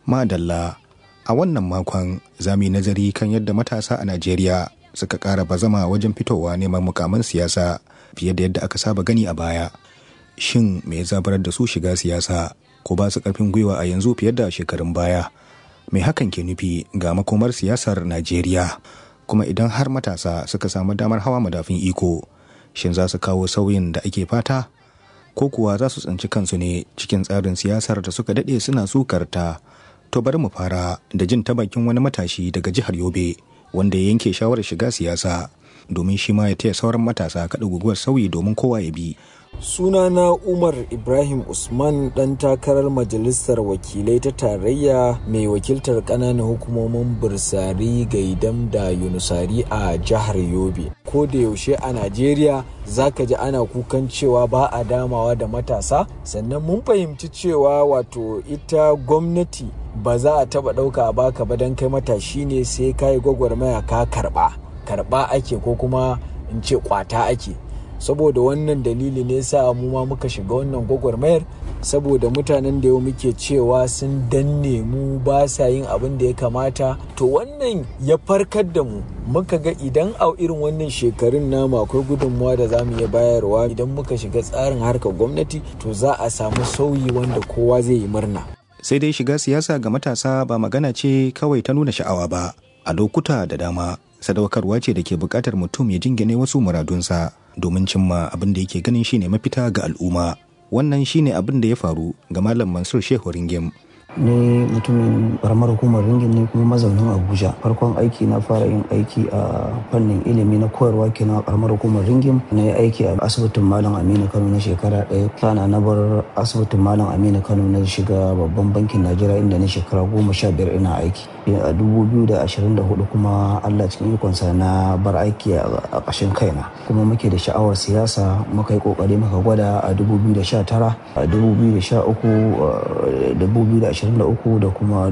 Madalla, a wannan makon za mu yi nazari kan yadda matasa a Najeriya suka ƙara bazama wajen fitowa neman mukaman siyasa fiye da yadda aka saba gani a baya. Shin me ya zabarar da su shiga siyasa ko ba su ƙarfin gwiwa a yanzu fiye da shekarun baya? Me hakan ke nufi ga makomar siyasar Najeriya? Kuma idan har matasa suka samu damar hawa madafin iko, shin za su kawo sauyin da ake fata? Ko kuwa za su tsinci kansu ne cikin tsarin siyasar da suka daɗe suna sukarta? To bari mu fara da jin ta bakin wani matashi daga jihar Yobe wanda ya yanke shawarar shiga siyasa domin shi ma ya taya sauran matasa kaɗa guguwar sauyi domin kowa ya bi. sunana umar ibrahim usman dan takarar majalisar wakilai ta tarayya mai wakiltar ƙananan hukumomin bursari gaidam da yunusari a jihar yobe ko da yaushe a najeriya zaka ji ana kukan cewa ba a damawa da matasa sannan mun fahimci cewa wato ita gwamnati ba za a taba ɗauka a baka ba don kai matashi ne sai ka yi gwagwarmaya ka karɓa karɓa ake ko kuma in ce kwata ake saboda wannan dalili ne sa mu ma muka shiga wannan gwagwarmayar saboda mutanen da yau muke cewa sun danne mu ba sa yin abin da ya kamata to wannan ya farkar da mu muka ga idan a irin wannan shekarun namu akwai gudunmuwa da za mu iya bayarwa idan muka shiga tsarin harkar gwamnati to za a samu sauyi wanda kowa zai yi murna sai dai shiga siyasa ga matasa ba magana ce kawai ta nuna sha'awa ba a lokuta da dama sadaukarwa ce da ke buƙatar mutum ya jingine wasu muradunsa domin cimma abin da yake ganin shine mafita ga al'umma wannan shine abin da ya faru ga malam mansur shehu ringim ni mutumin karamar hukumar ringin ne kuma mazaunin abuja farkon aiki na fara yin aiki a fannin ilimi na koyarwa kenan a karamar hukumar ringin na yi aiki a asibitin malam aminu kano na shekara ɗaya sana na bar asibitin malam aminu kano na shiga babban bankin najeriya inda na shekara goma sha biyar ina aiki a dubu biyu da ashirin da hudu kuma allah cikin ikonsa na bar aiki a ƙashin kaina kuma muke da sha'awar siyasa muka yi ƙoƙari muka gwada a dubu biyu da sha tara a dubu biyu da sha uku dubu biyu da ashirin 2023 da kuma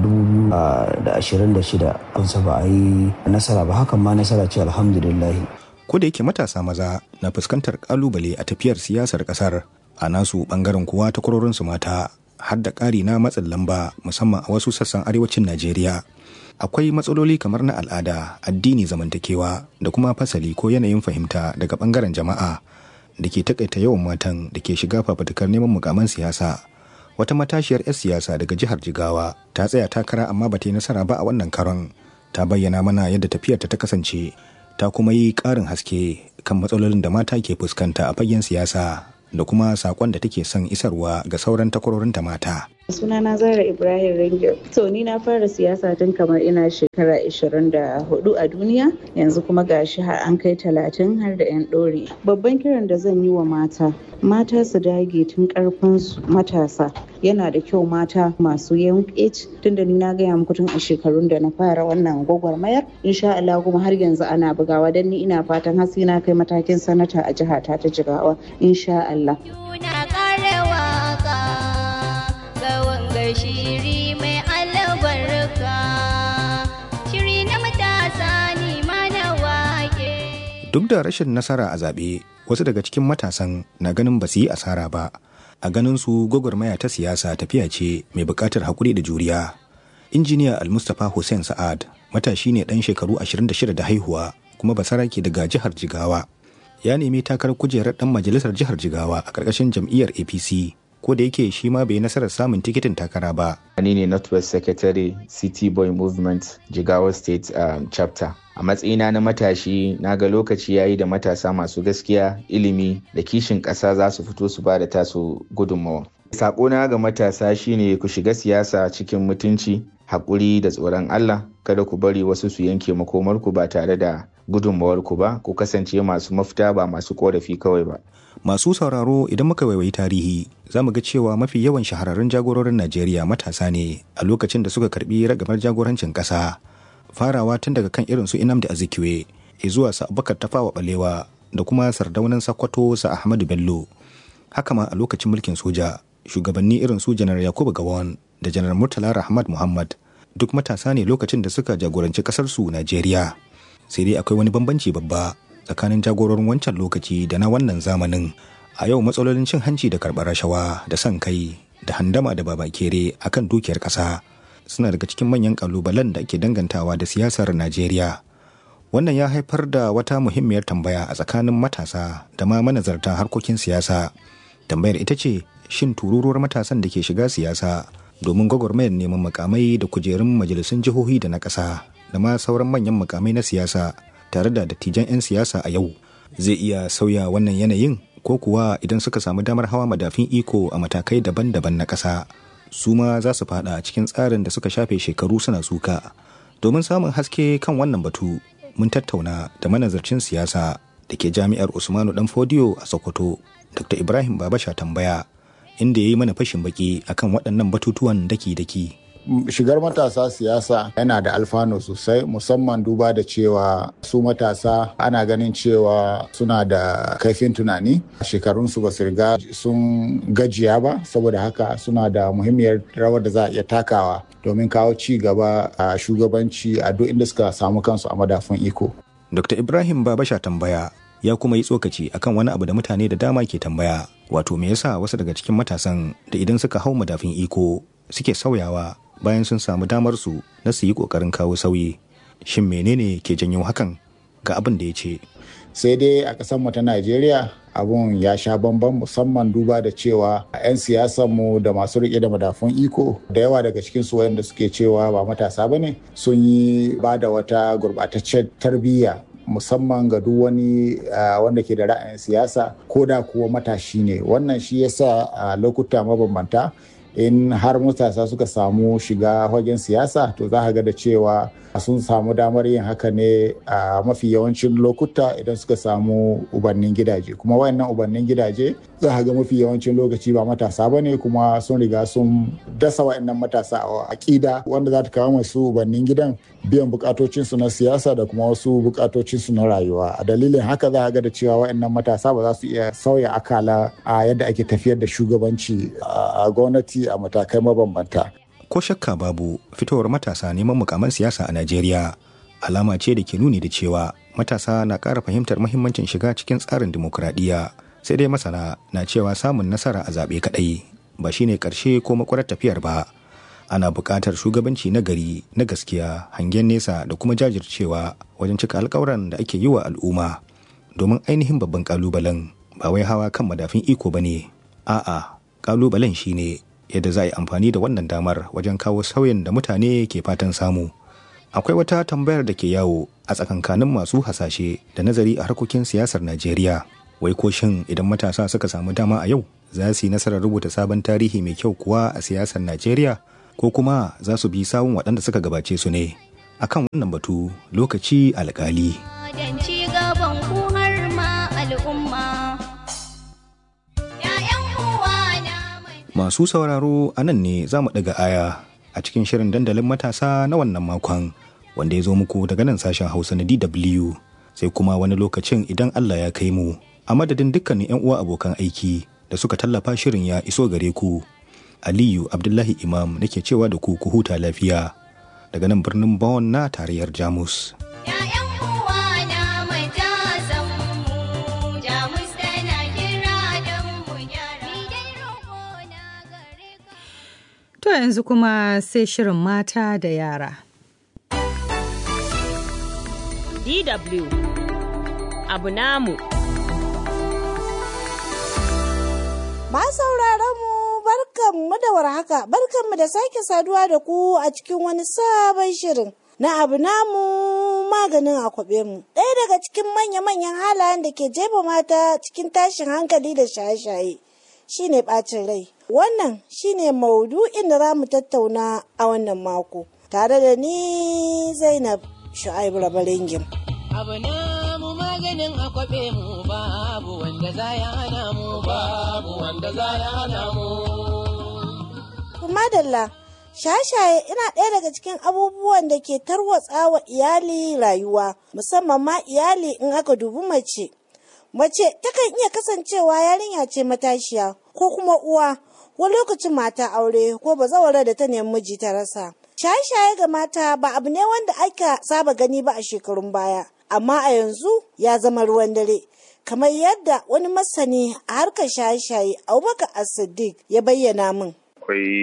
2026 kunsa ba a yi nasara ba hakan ma nasara ce alhamdulillah. Ko da yake matasa maza na fuskantar kalubale a tafiyar siyasar kasar a nasu bangaren kuwa ta su mata har da ƙari na matsin lamba musamman a wasu sassan arewacin Najeriya. Akwai matsaloli kamar na al'ada, addini zamantakewa da kuma fasali ko yanayin fahimta daga bangaren jama'a da ke takaita yawan matan da ke shiga fafatukar neman mukaman siyasa. wata matashiyar 'yar siyasa daga jihar jigawa ta tsaya takara amma ba ta yi nasara ba a wannan karon ta bayyana mana yadda tafiyarta ta kasance ta kuma yi ƙarin haske kan matsalolin da mata ke fuskanta a fagen siyasa da kuma sakon da take son isarwa ga sauran takwarorinta mata sunana zara ibrahim ringil to ni na fara siyasa tun kamar ina shekara 24 a duniya yanzu kuma gashi har an kai 30 har da 'yan ɗori babban kiran da zan yi wa mata mata su dage tun karfin matasa yana da kyau mata masu young age tunda ni na gaya muku tun a shekarun da na fara wannan gwagwarmayar insha Allah kuma har yanzu ana bugawa dan ni ina fatan hasi na kai matakin sanata a jihata ta jigawa insha Allah shiri mai albarka shiri na matasa ne mana wake. Duk da rashin nasara a zaɓe, wasu daga cikin matasan na ganin ba su yi asara ba. A ganin su gwagwarmaya ta siyasa tafiya ce mai buƙatar haƙuri da juriya. Injiniya Almustapha Hussein Sa'ad matashi ne ɗan shekaru 26 da haihuwa kuma basarake daga jihar Jigawa. Ya nemi takarar kujerar ɗan majalisar jihar Jigawa a ƙarƙashin jam'iyyar APC ko da yake shi ma bai nasarar samun tikitin takara ba. Ni ne Northwest Secretary City Boy Movement Jigawa State um, Chapter. A matsayina na matashi na ga lokaci ya yi da matasa masu gaskiya, ilimi da kishin ƙasa za su fito su ba da tasu gudunmawa. Saƙona ga matasa shine ku shiga siyasa cikin mutunci, haƙuri da tsoron Allah, kada ku bari wasu su yanke makomarku ba tare da gudunmawarku ba, ku kasance masu mafita ba masu ƙorafi kawai ba. Masu sauraro idan muka waiwayi tarihi za mu ga cewa mafi yawan shahararrun jagororin Najeriya matasa ne a lokacin da suka karbi ragamar jagorancin ƙasa. Farawa tun daga kan irin su Inamdi Azikiwe, zuwa sa Abubakar Tafawa Balewa da kuma sardaunan Sakkwato sa Ahmadu Bello. Haka ma a lokacin mulkin soja, shugabanni irin su Janar Yakubu Gawon da Janar Murtala Rahmad Muhammad duk matasa ne lokacin da suka jagoranci ƙasarsu Najeriya. Sai dai akwai wani bambanci babba tsakanin jagororin wancan lokaci da na wannan zamanin a yau matsalolin cin hanci da karɓar rashawa da son kai da handama da babakere akan dukiyar ƙasa suna daga cikin manyan kalubalen da ake dangantawa da siyasar Najeriya. Wannan ya haifar da wata muhimmiyar tambaya a tsakanin matasa da ma manazarta harkokin siyasa. Tambayar ita ce, shin tururuwar matasan da ke shiga siyasa domin gwagwarmayar neman makamai da kujerun majalisun jihohi da na ƙasa da ma sauran manyan makamai na siyasa tare da dattijan 'yan siyasa a yau zai iya sauya wannan yanayin ko kuwa idan suka samu damar hawa madafin iko a matakai daban-daban na ƙasa su ma za su fada cikin tsarin da suka shafe shekaru suna suka domin samun haske kan wannan batu mun tattauna da manazarcin siyasa da ke jami'ar usmanu dan fodiyo a sokoto dr ibrahim babasha tambaya inda ya yi mana fashin baki akan waɗannan batutuwan daki-daki shigar matasa siyasa yana da alfano sosai musamman duba da cewa su matasa ana ganin cewa suna da kaifin tunani shekarunsu ba su riga sun gajiya ba saboda haka suna da muhimmiyar rawar da za a iya takawa domin kawo ci gaba a shugabanci a duk inda suka samu kansu a madafun iko dr ibrahim babasha tambaya ya kuma yi tsokaci akan wani abu da mutane da dama ke tambaya wato me yasa wasu daga cikin matasan da idan suka hau madafin iko suke sauyawa bayan sun samu damar su na su yi kokarin kawo sauyi shin menene ke janyo hakan ga abin da ya ce sai dai a ƙasar mu ta Najeriya abun ya sha bamban musamman duba da cewa 'yan siyasan mu da masu rike da madafun iko da yawa daga cikin su wayanda suke cewa ba matasa bane sun yi ba da wata gurbataccen tarbiyya musamman ga duk wani wanda ke da ra'ayin siyasa ko da kuwa matashi ne wannan shi yasa a lokuta mabambanta in har matasa suka samu shiga fagen siyasa to za ga da cewa sun samu damar yin haka ne a mafi yawancin lokuta idan suka samu ubannin gidaje kuma wayannan ubannin gidaje za ga mafi yawancin lokaci ba matasa ba ne kuma sun riga sun dasa wayannan matasa a aƙida wanda za ta kawo masu ubannin gidan biyan bukatocinsu na siyasa da kuma wasu bukatocinsu na rayuwa a dalilin haka za ga da cewa wayannan matasa ba za su iya sauya akala a yadda ake tafiyar da shugabanci a gwamnati a matakai mabambanta ko shakka babu fitowar matasa neman mukaman siyasa a Najeriya alama ce da ke nuni da cewa matasa na ƙara fahimtar mahimmancin shiga cikin tsarin dimokuraɗiyya sai dai masana na cewa samun nasara a zaɓe kaɗai ba shine ƙarshe ko makwarar tafiyar ba ana buƙatar shugabanci na gari na gaskiya hangen nesa da kuma jajircewa wajen cika alƙawuran da ake yi wa al'umma domin ainihin babban ƙalubalen ba wai hawa kan madafin iko ba ne a'a ƙalubalen shine yadda za a yi amfani da wannan damar wajen kawo sauyin da mutane ke fatan samu. Akwai wata tambayar da ke yawo a tsakankanin masu hasashe da nazari a harkokin siyasar Najeriya. Wai ko shin idan matasa suka samu dama a yau za su yi nasarar rubuta sabon tarihi mai kyau kuwa a siyasar Najeriya ko kuma za su bi sawun waɗanda suka gabace su ne. Akan wannan batu lokaci alƙali. Masu sauraro a nan ne za mu ɗaga aya a cikin shirin dandalin matasa na wannan makon wanda ya zo muku daga nan sashen Hausa na DW sai kuma wani lokacin idan Allah ya kai mu a madadin dukkanin 'yan uwa abokan aiki da suka tallafa shirin ya iso gare ku. Aliyu Abdullahi Imam nake cewa da ku ku huta lafiya daga nan birnin Bonn na tarayyar Jamus. To yanzu kuma sai shirin mata da yara. DW abu namu. Ma sauraron mu barkanmu da warhaka, barkanmu da sake saduwa da ku a cikin wani sabon shirin. Na abu namu maganin akwabe mu. Ɗaya daga cikin manya-manyan halayen da ke jefa mata cikin tashin hankali da shaye-shaye. shine ɓacin rai. Wannan shine maudu'in da za mu tattauna a wannan mako. Tare da ni Zainab Shu'aibu Rabaringim. Abu na mu maganin akwabe mu babu wanda za ya hana mu babu wanda za ya hana mu. Madalla, shashaye ina ɗaya daga cikin abubuwan da ke tarwatsa wa iyali rayuwa, musamman ma iyali in aka dubi mace. mace takan iya kasancewa yarinya ce matashiya ko kuma uwa wani lokacin mata aure ko bazawara da ta nemi miji ta rasa shaye-shaye ga mata ba abu ne wanda aka saba gani ba a shekarun baya amma a yanzu ya zama ruwan dare kamar yadda wani masani a harkar shaye-shaye abubakar as-siddiq ya bayyana min akwai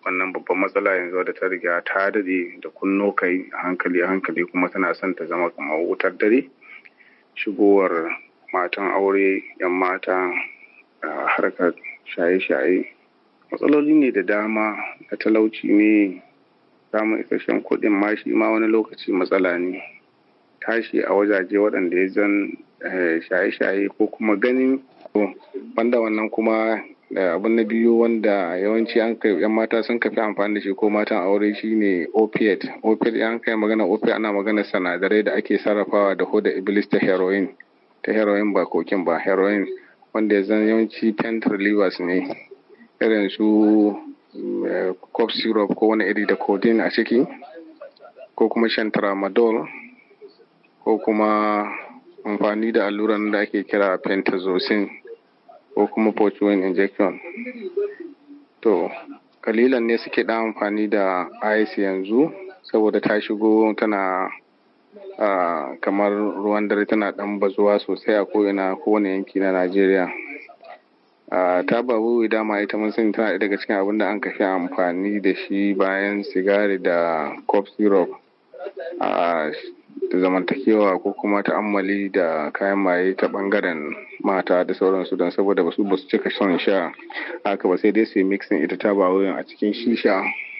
wannan babban matsala yanzu da ta riga ta daɗe da kunno kai a hankali a hankali kuma tana son ta zama kamar wutar dare shigowar matan aure yan mata a harkar shaye-shaye matsaloli ne da dama na talauci ne samun isasshen kuɗin ma shi ma wani lokaci matsala ne tashi a wajaje waɗanda ya zan shaye-shaye ko kuma ganin banda wannan kuma abin na biyu wanda yawanci an kai yan mata sun kafi amfani da shi ko matan aure shine opiate opiate an kai magana opiate ana magana sanadarai da ake sarrafawa da hoda iblis ta heroin ta heroin ba kokin ba heroin wanda ya zan yawanci pain relievers ne irin su cough syrup ko wani iri da codeine a ciki ko kuma shan tramadol ko kuma amfani da alluran da ake kira pentazocin ko kuma fortune injection to kalilan ne suke da amfani da ice yanzu saboda ta shigo tana uh, kamar ruwan dare tana dan bazuwa sosai a ko'ina kowane yanki na najeriya uh, ta babu dama ita mun sani tana daga cikin abin da an kafi amfani da shi bayan sigari da cough syrup uh, da zamantakewa ko kuma ta'ammali da kayan maye ta bangaren mata da sauransu don saboda basu basu cika son sha haka ba sai dai su yi mixin ita ta ba a cikin shisha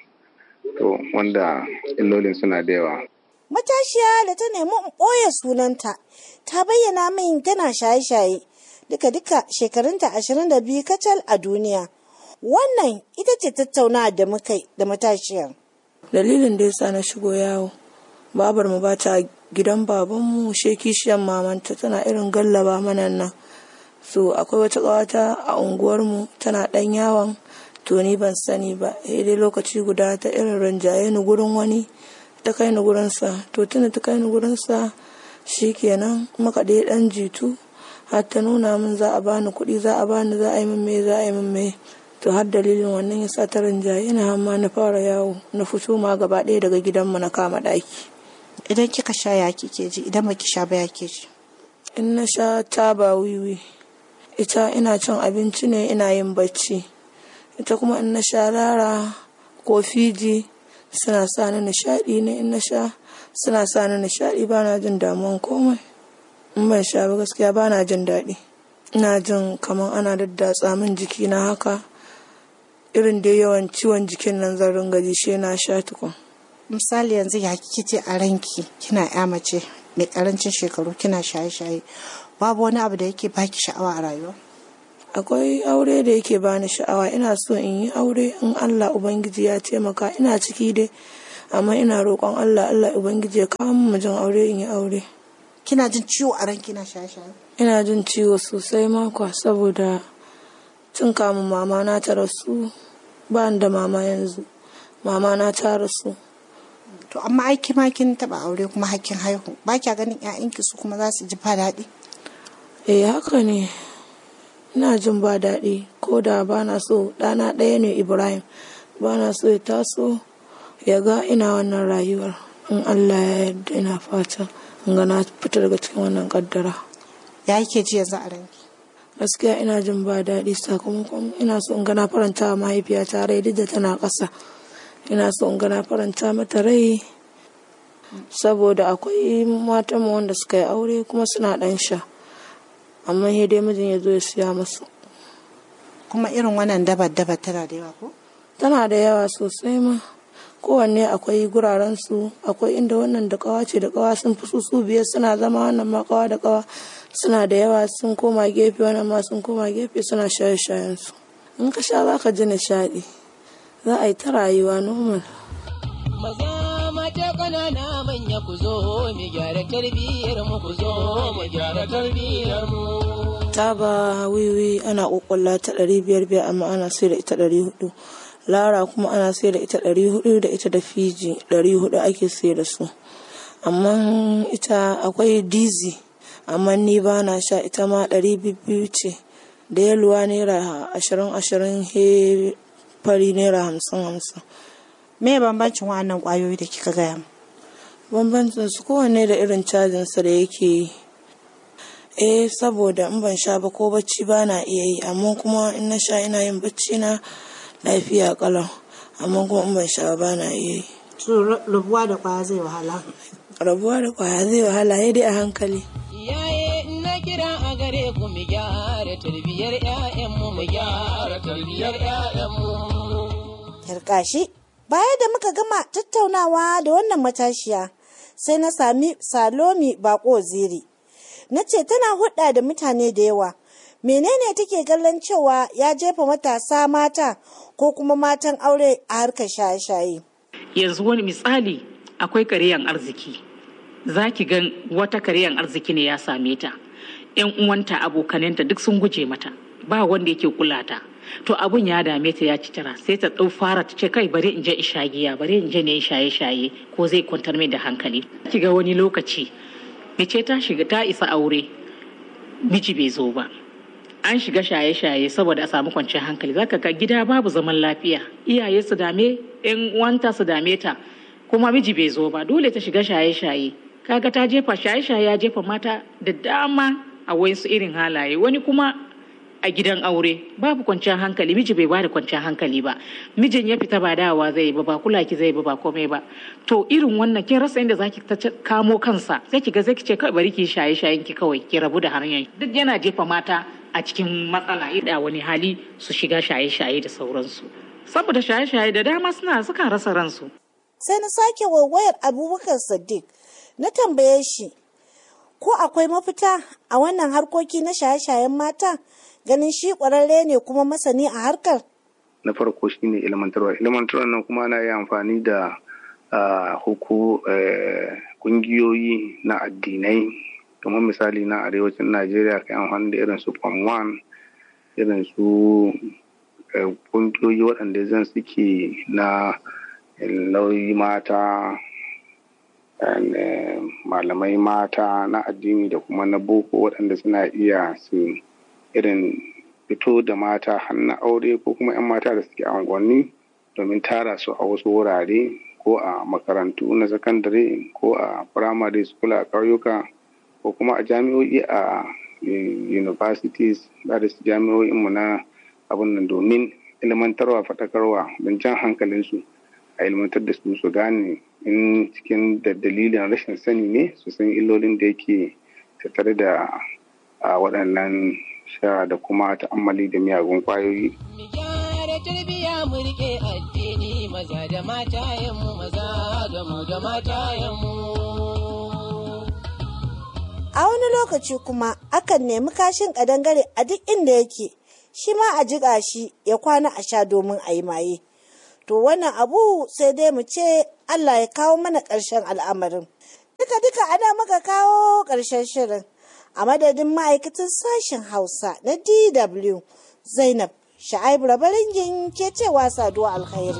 to wanda illolin suna da yawa matashiya da ta nemi ɓoye sunanta ta bayyana min tana shaye-shaye duka-duka shekarunta ashirin da biyu kacal a duniya wannan ita ce tattaunawa da muka da matashiyar dalilin da yasa na shigo yawo babar mu ba ta gidan babanmu she kishiyan mamanta tana irin gallaba mana nan so akwai wata ƙawata a unguwarmu tana ɗan yawon to ni ban sani ba dai lokaci guda ta irin rinjaye ni gurin wani ta kai ni gurinsa to tuna ta kai ni gurinsa shikenan muka dai ɗan jitu har ta nuna min za a bani kuɗi za a bani za a yi min me za a yi min me to har dalilin wannan ya sa ta rinjaye na hamma na fara yawo na fito ma gaba ɗaya daga gidanmu na kama ɗaki idan kika sha ya kike ji idan baki sha ba ya ke ji in na sha taba wiwi ita ina cin abinci ne ina yin bacci ita kuma in na sha lara ko fiji suna sa ni nishaɗi ne in na sha suna sa ni nishaɗi ba na jin damuwan komai in ban sha ba gaskiya ba na jin daɗi ina jin kamar ana daddatsa min jiki na haka irin dai yawan ciwon jikin nan zan ringa ji she na sha tukun misali yanzu ya kike ce a ranki kina ya mace mai karancin shekaru kina shaye-shaye babu wani abu da yake baki sha'awa a rayuwa akwai aure da yake bani sha'awa ina so in yi aure in Allah ubangiji ya taimaka ina ciki dai amma ina roƙon Allah Allah ubangiji ya kawo mu jin aure in yi aure kina jin ciwo a ranki na shaye-shaye ina jin ciwo sosai makwa saboda tun kamun mama na ta rasu ba da mama yanzu mama na ta rasu to amma aiki ma kin taba aure kuma hakkin haihu ba kya ganin ƴaƴanki su kuma za su ji ba daɗi eh haka ne ina jin ba daɗi ko da ba na so ɗana ɗaya ne ibrahim ba na so ya taso ya ga ina wannan rayuwar in allah ya yarda ina fata in ga na fita daga cikin wannan kaddara ya yake ji yanzu a ranki gaskiya ina jin ba daɗi sakamakon ina so in ga na faranta wa mahaifiyata rai duk da tana ƙasa ina so in ga na faranta mata rai saboda akwai matan wanda suka yi aure kuma suna ɗan sha amma sai dai mijin ya zo ya siya masu kuma irin wannan dabar dabar tana da yawa ko tana da yawa sosai ma kowanne akwai guraren su akwai inda wannan da kawa ce da kawa sun fi su biyar suna zama wannan ma kawa da kawa suna da yawa sun koma gefe wannan ma sun koma gefe suna shaye shayen su in ka sha za ka ji nishaɗi za a yi ta rayuwa normal maza mata ƙanana manya ku zo mu gyara tarbiyyar mu ku zo mu gyara tarbiyyar mu taba wiwi ana kokulla ta ɗari biyar biyar amma ana sai da ita ɗari hudu lara kuma ana sai da ita ɗari hudu da ita da fiji ɗari hudu ake sai da su amma ita akwai dizi amma ni ba na sha ita ma ɗari biyu ce da yaluwa naira ashirin ashirin he fari naira hamsin hamsin me bambancin wa'annan kwayoyi da kika gaya mu bambancin su kowanne da irin cajin sa da yake yi eh saboda in ban sha ba ko bacci ba na iya yi amma kuma in na sha ina yin bacci na lafiya kalau amma kuma in ban sha ba na iya yi to rabuwa da kwaya zai wahala rabuwa da kwaya zai wahala ya dai a hankali Iyaye na kira a gare ku mu gyara tarbiyyar 'ya'yanmu mu gyara tarbiyyar 'ya'yanmu. Yarkashi, baya da muka gama tattaunawa da wannan matashiya sai na sami Salomi Bako Ziri. Na ce tana hudda da mutane da yawa. Menene take kallon cewa ya jefa matasa mata ko kuma matan aure a harkar shaye-shaye? Yanzu wani misali akwai karyan arziki. Za ki gan wata karyan arziki ne ya same ta. 'Yan uwanta abokanenta duk sun guje mata. Ba wanda yake kula ta. to abun ya dame ta ya ci tara sai ta ɗau fara ta ce kai bari in je isha giya bari in je ne shaye shaye ko zai kwantar mai da hankali ki ga wani lokaci mace ta shiga ta isa aure miji bai zo ba an shiga shaye shaye saboda a samu kwanciyar hankali zaka ga gida babu zaman lafiya iyaye su dame yan uwanta su dame ta kuma miji bai zo ba dole ta shiga shaye shaye kaga ta jefa shaye shaye ya jefa mata da dama a wasu irin halaye wani kuma a gidan aure babu kwanciyar hankali miji bai bada kwanciyar hankali ba mijin ya fita ba dawa zai ba ba kula ki zai ba ba komai ba to irin wannan kin rasa inda zaki ta kamo kansa sai ki ga sai ki ce kawai bari ki shaye shayen ki kawai ki rabu da hanyar duk yana jefa mata a cikin matsala da wani hali su shiga shaye shaye da sauransu saboda shaye shaye da dama suna sukan rasa ransu sai na sake waiwayar abubakar sadiq na tambaye shi ko akwai mafita a wannan harkoki na shaye-shayen mata ganin shi kwararre ne kuma masani a harkar? Na farko shi ne ilmantarwa. Ilmantarwa nan kuma ana yi amfani da huku kungiyoyi na addinai kamar misali na arewacin Najeriya kai amfani da irin su Form 1 irin su kungiyoyi waɗanda zan suke na lauyi mata malamai mata na addini da kuma na boko waɗanda suna iya su irin fito da mata hannun aure ko kuma 'yan mata da suke unguwanni domin tara su a wasu wurare ko a makarantu na sakandare ko a primary school a ƙauyuka ko kuma a jami'o'i a universities da da jami'o'inmu na abin nan domin ilmantarwa faɗakarwa don jan hankalinsu a ilmantar da su su gane in cikin da dalilin rashin sani ne su san illolin da yake tattare da waɗannan sha da kuma ta'ammali da miyagun kwayoyi. Mu gyara tarbiyya mu rike addini maza da mata mu maza da mu da mata mu. A wani lokaci kuma akan nemi kashin kadangare a duk inda yake, shi ma a jiƙa shi ya kwana a sha domin a yi maye. To wannan abu sai dai mu ce Allah ya kawo mana ƙarshen al'amarin. Duka-duka ana muka kawo ƙarshen shirin. a madadin ma'aikatan sashen hausa na dw zainab sha'aibu rabaringin ke cewa saduwa alkhairi